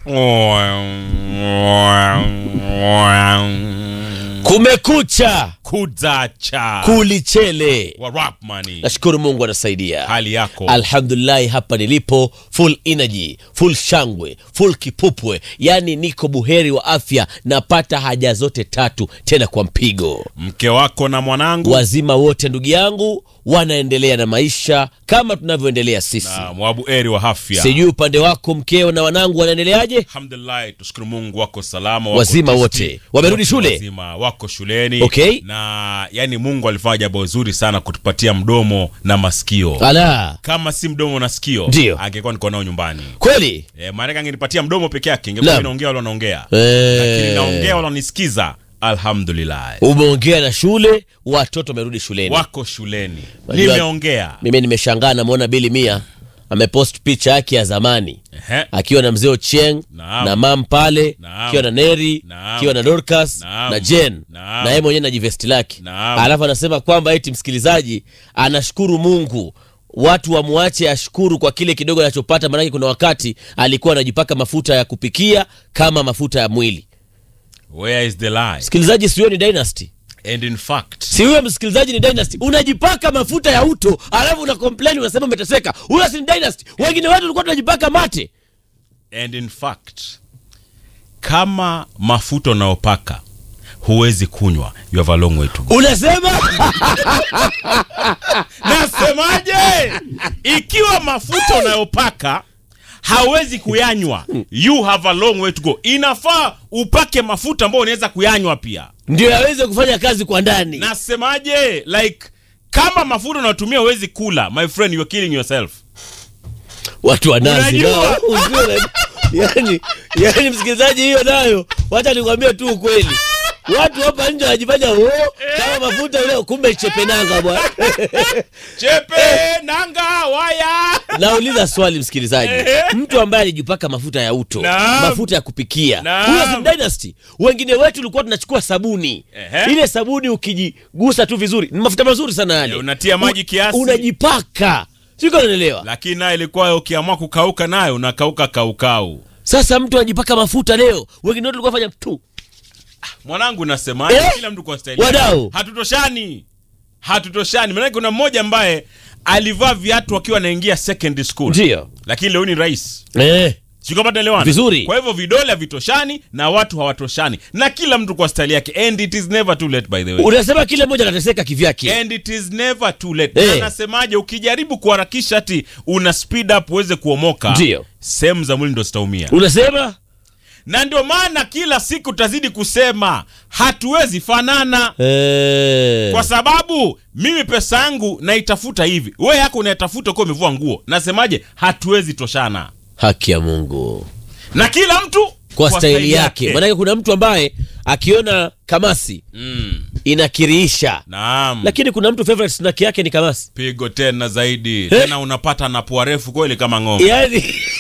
kumekucha kuzacha kulichele wa Rapmani. nashukuru mungu anasaidia Hali yako alhamdulillahi hapa nilipo full energy full shangwe full kipupwe yaani niko buheri wa afya napata haja zote tatu tena kwa mpigo mke wako na mwanangu wazima wote ndugu yangu wanaendelea na maisha kama tunavyoendelea sisi na mwabu eri wa afya. sijui upande wako mkeo na wanangu wanaendeleaje Alhamdulillah, tushukuru Mungu wako salama, wako Wazima tisti, wote. Wamerudi wote shule? wazima, wako shuleni Okay. na yani Mungu alifanya jambo zuri sana kutupatia mdomo na masikio. ala Kama si mdomo na sikio, Ndio. angekuwa niko nao nyumbani. kweli E, maana angenipatia mdomo peke yake, ingekuwa Naam. mimi naongea wala naongea, Eh. lakini naongea wala nisikiza. Alhamdulillah, umeongea na shule watoto wamerudi shuleni wako shuleni, Unajua- nimeongea. mimi nimeshangaa namwona bili mia amepost picha yake ya zamani Ehe. akiwa na mzee Ochieng Naam. na mam pale Naam. akiwa na Neri Naam. akiwa na Dorcas Naam. na Jen Naam. na yeye mwenyewe na jivesti lake Naam. alafu anasema kwamba eti msikilizaji anashukuru Mungu watu wamwache ashukuru kwa kile kidogo anachopata maanake kuna wakati alikuwa anajipaka mafuta ya kupikia kama mafuta ya mwili Where is the lie? msikilizaji siwe ni dynasty And in fact, si huyo msikilizaji ni dynasty unajipaka mafuta ya uto alafu una complain unasema umeteseka huyo si ni dynasty wengine wetu tulikuwa tunajipaka mate and in fact kama mafuta unayopaka huwezi kunywa you have a long way to go unasema nasemaje ikiwa mafuta unayopaka hauwezi kuyanywa you have a long way to go inafaa upake mafuta ambayo unaweza kuyanywa pia ndio yaweze kufanya kazi kwa ndani nasemaje like kama mafuta unayotumia huwezi kula my friend you're killing yourself watu wa nazi Unajua? nao usiwe na- yani, yani msikilizaji hiyo nayo wacha nikwambie tu ukweli watu hapa nje wanajifanya oh, kama mafuta ule kumbe chepenanga bwana chepe nanga waya nauliza swali msikilizaji mtu ambaye alijipaka mafuta ya uto Naam. mafuta ya kupikia Naam. huyo si dynasty wengine wetu tulikuwa tunachukua sabuni Ehe. ile sabuni ukijigusa tu vizuri ni mafuta mazuri sana yale Eh, unatia maji U- kiasi. unajipaka siko naelewa lakini nayo ilikuwa ukiamua kukauka nayo unakauka kaukau sasa mtu anajipaka mafuta leo wengine wetu tulikuwa fanya tu mwanangu nasemaje Eh? kila mtu kwa staili yake. Wadau. hatutoshani hatutoshani maanake kuna mmoja ambaye alivaa viatu akiwa anaingia secondary school ndio lakini leo ni rais eh. sikapataelewana Vizuri. kwa hivyo vidole havitoshani na watu hawatoshani na kila mtu kwa staili yake and it is never too late by the way unasema kila mmoja anateseka kivyake and it is never too late Eh. Na nasemaje ukijaribu kuharakisha ati una speed up uweze kuomoka Ndio. sehemu za mwili ndo zitaumia unasema na ndio maana kila siku tazidi kusema hatuwezi fanana eh. kwa sababu mimi pesa yangu naitafuta hivi we yako unaitafuta ukiwa umevua nguo nasemaje hatuwezi toshana haki ya mungu na kila mtu kwa staili yake maanake kuna mtu ambaye akiona kamasi mm. inakiriisha naam lakini kuna mtu favorite snack yake ni kamasi pigo tena zaidi tena unapata na pua refu kweli kama ng'ombe yani